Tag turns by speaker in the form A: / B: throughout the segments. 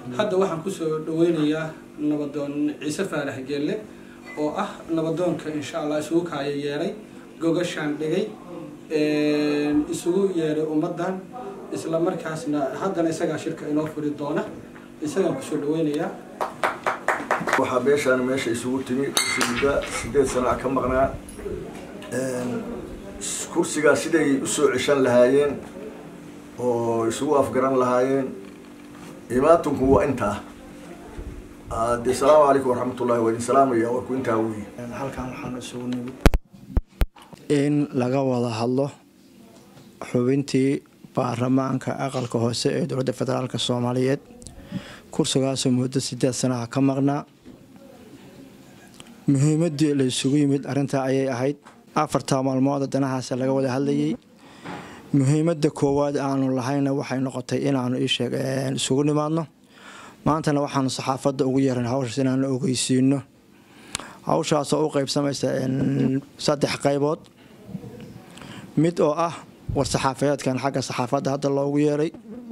A: hadda waxaan kusoo dhaweynayaa nabadoon ciise faarax geelle oo ah nabadoonka insha allah isugu kaaya yeeray gogashaan dhigay isugu yeeray ummaddan isla markaasna haddana isagaa shirka inoo furi doona isagaan kusoo dhaweynayaa
B: waxaa beeshaan meesha isugu timi muddo sideed sana ka maqnaa kursigaa siday usoo ceshan lahaayeen oo isugu afgaran lahaayeen imaatunku waa intaa de asalaamu calaykum waraxmatullahi waa idin salaamaya warku intaa wey
C: halkan waxaan isugu nimid in laga wada hadlo xubintii baarlamaanka aqalka hoose ee dowladda federaalk soomaaliyeed kursigaasoo muddo sideed sanaha ka maqnaa muhiimadii la isugu yimid arrintaa ayay ahayd afartaa maalmooda danahaas laga wada hadlayay muhiimada koowaad aanu lahayna waxay noqotay inaanu isheeg isugu nimaadno maantana waxaanu saxaafadda ugu yeeran hawshaas inaanu ogeysiino hawshaasoo u qeybsamaysa saddex qaybood mid oo ah war-saxaafadeedkan xagga saxaafadda hadda loogu yeeray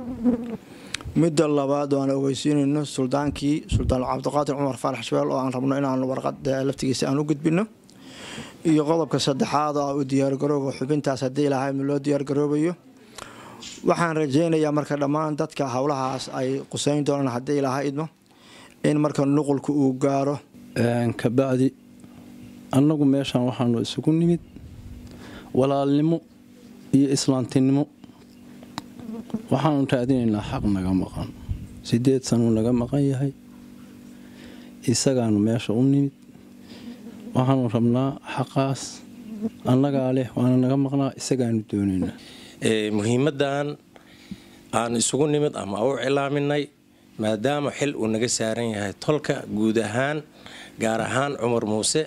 C: midda labaad oo aan ogeysiinayno suldaankii suldaan cabdiqaadir cumar faarax shabeel oo aan rabno inaanu warqad laftigiisa aan u gudbino iyo qodobka saddexaad oo u diyaargarooba xubintaas haddii ilahay loo diyaargaroobayo waxaan rajeynayaa marka dhammaan dadka howlahaas ay quseyn doonaan haddii ilaaha idmo in marka nuqulka uu gaaro
D: kabacdi annagu meeshaan waxaanu isugu nimid walaalnimo iyo islaantinimo waxaanu raadinaynaa xaq naga maqan sideed sanuu naga maqan yahay isagaanu meesha u nimid waxaanu rabnaa xaqaas annagaa leh waana naga maqnaa isagaanu doonaynaa
E: muhiimaddan aan isugu nimid ama u cilaaminay maadaama xil uu naga saaran yahay tolka guud ahaan gaar ahaan cumar muuse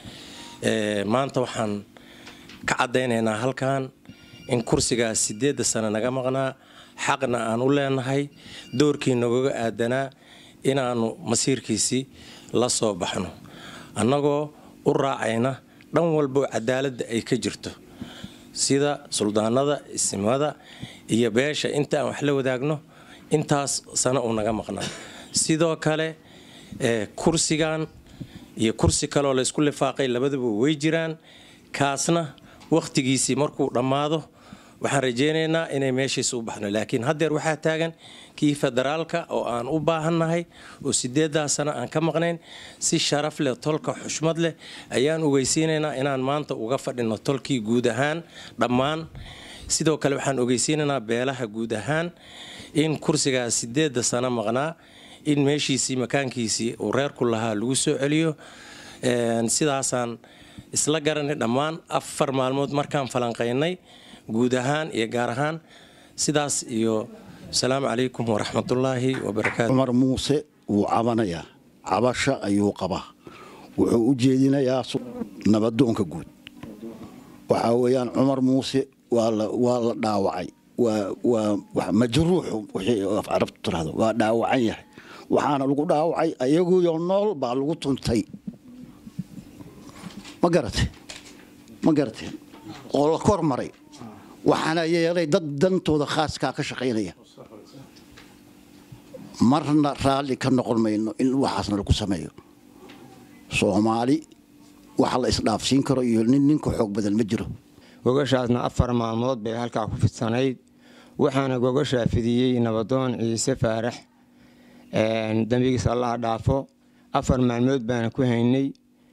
E: maanta waxaan ka caddaynaynaa halkan in kursigaas sideedda sano naga maqnaa xaqna aan u leenahay doorkii nagaga aadanaa inaannu masiirkiisii la soo baxno annagoo u raacayna dhan walboo cadaaladda ay ka jirto sida suldaanada isimada iyo beesha inta aan wax la wadaagno intaas sano uu naga maqnaa sidoo kale kursigan iyo kursi kaleoo laysku lifaaqay labaduba way jiraan kaasna wakhtigiisii markuu dhammaado waxaan rajeynaynaa inay meeshiisa u baxno laakiin haddeer waxaa taagan kii federaalka oo aan u baahannahay oo sideedaa sano aan ka maqnayn si sharaf leh tolka xushmad leh ayaan ogeysiinaynaa inaan maanta uga fadhino tolkii guud ahaan dhammaan sidoo kale waxaan ogeysiinaynaa beelaha guud ahaan in kursigaas sideeda sano maqnaa in meeshiisii makaankiisii uu reerku lahaa lagu soo celiyo sidaasaan isla garanay dhammaan afar maalmood markaan falanqaynay guud ahaan iyo gaar ahaan sidaas iyo asalaamu calaykum waraxmatullaahi wabarakaatu
F: cumar muuse wuu cabanayaa cabasho ayuu qabaa wuxuu u jeedinayaa nabadoonka guud waxaa weeyaan cumar muuse waa la dhaawacay waa majruuxu wixii af carabtu tirahdo waa dhaawacan yahay waxaana lagu dhaawacay ayaguyo nool baa lagu tuntay ma garate ma garateen oo la kor maray waxaana yeelay dad dantooda khaaskaa ka shaqaynaya marna raalli ka noqon mayno in waxaasna lagu sameeyo soomaali waxa la isdhaafsiin karo iyo nin ninka xoog badan ma jiro
G: gogashaasna afar maalmood bay halkaa ku fidsanayd waxaana gogashaa fidiyey nabadoon ciise faarax dembigiis allaha dhaafo afar maalmood baana ku haynay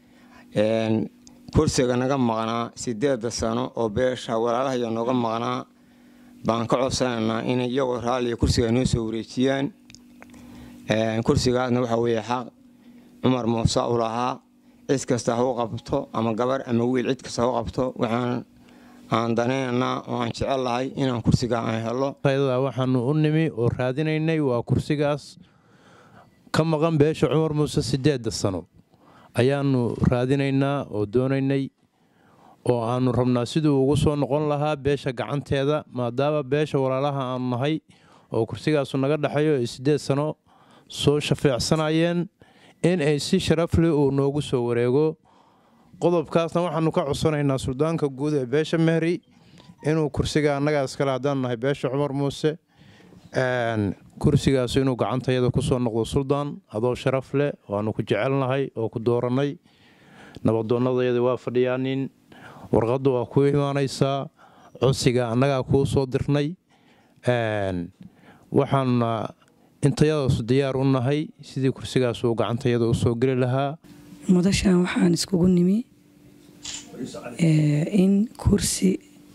G: kursiga naga maqnaa sideeda sano oo beesha walaalahaya nooga maqnaa baan ka codsanaynaa in iyagoo raalliga kursiga noo soo wareejiyaan kursigaasna waxaa weeye xaq cumar muuse u lahaa cid kasta ha u qabto ama gabar ama wiil cid kasta ha u qabto waxaan aan danaynaynaa oo aan jecel lahay inaan kursiga aan helo
H: waxaanu u nimi oo raadinaynay waa kursigaas ka maqan beesha cumar muuse sideeda sano ayaanu raadinaynaa oo doonaynay oo aanu rabnaa siduu ugu soo noqon lahaa beesha gacanteeda maadaama beesha walaalaha aanu nahay oo kursigaasu naga dhexayo ay sideed sano soo shafeecsanayeen in ay si sharafle uu noogu soo wareego qodobkaasna waxaanu ka codsanaynaa suldaanka guud ee beesha mehri inuu kursiga annagaa iskale haddaan nahay beesha cumar muuse kursigaas inuu gacantayada ku soo noqdo suldaan adoo sharaf leh waanu ku jecelnahay oo ku doorannay nabadoonnadayada waa fadhiyaanin warqadda waa ku imaanaysaa codsiga annagaa kuu soo dirnay waxaanuna intayadaasu diyaar u nahay sidii kursigaas uu gacantayada u soo geli lahaa
I: madashan waxaan iskugu nimi in kursi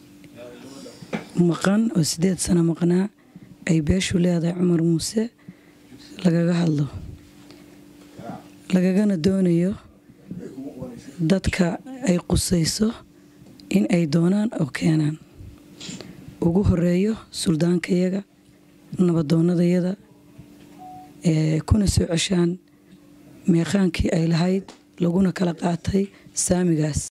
I: maqan oo sideed sano maqnaa ay beeshu leedahay cumar muuse lagaga hadlo lagagana doonayo dadka ay qusayso in ay doonaan oo keenaan ugu horeeyo suldaankayaga nabadoonnadayada kuna soo ceshaan meeqaankii ay lahayd laguna kala qaatay saamigaas